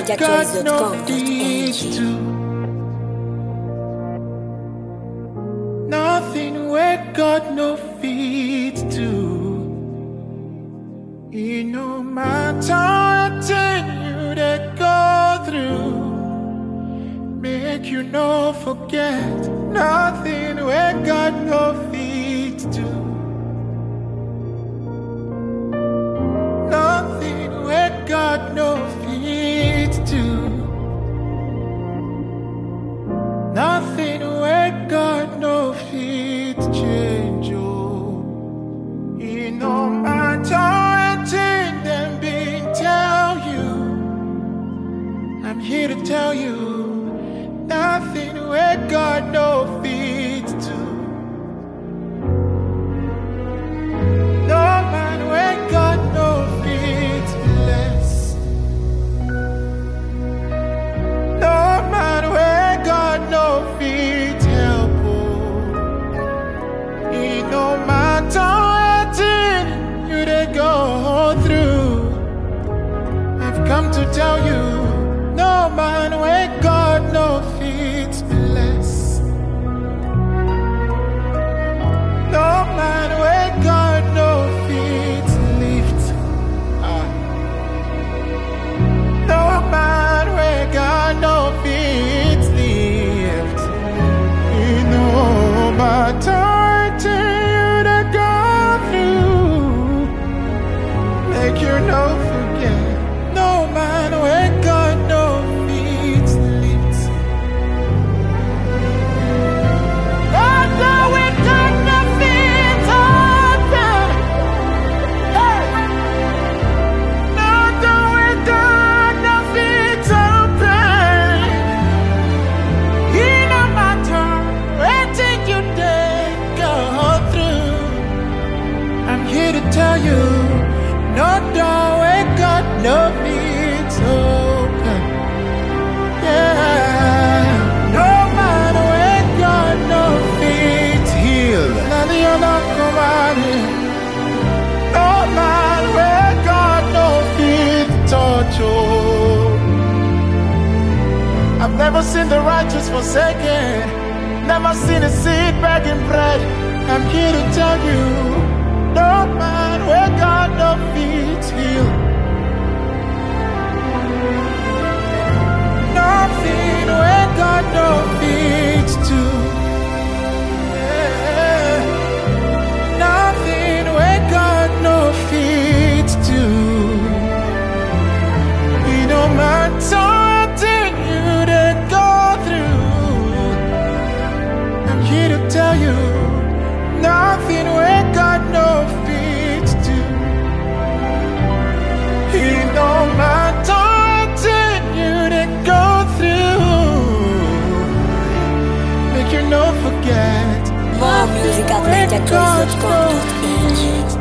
God no feet NigerChoice.com.ng. to. Nothing where God no feet to. It no matter what you to go through. Make you no forget nothing where God no feet to. Nothing where God no feet to. Nothing where God no feet change. Oh, it no matter anything them been tell you. I'm here to tell you nothing where God no feet to. No man where God no feet bless. No man where God no feet help. Oh. It no matter what you they go through. I've come to tell you, no man where God no feet bless. No man where God no feet lift. Ah. No man where God no feet lift. You know matter you to go through. Make you no forget. No man where God no feet lift. God no where God no feet open. Hey. God no where God no feet open. It no matter anything you did go through. I'm here to tell you, no door where God no feet open. Yeah, no man where God no feet heal. None of you not come out here. No man where God no feet touch. Oh. I've never seen the righteous forsaken, never seen a seed begging bread. I'm here to tell you, no man where God no feet heal. Nothing where God no feet to. Yeah. Nothing where God no feet to. It no matter what you to go through. I'm here to tell you, nothing where God no feet to. It no matter what you to go through. Make you no forget. More music at Where God no NigerChoice.com.ng. feet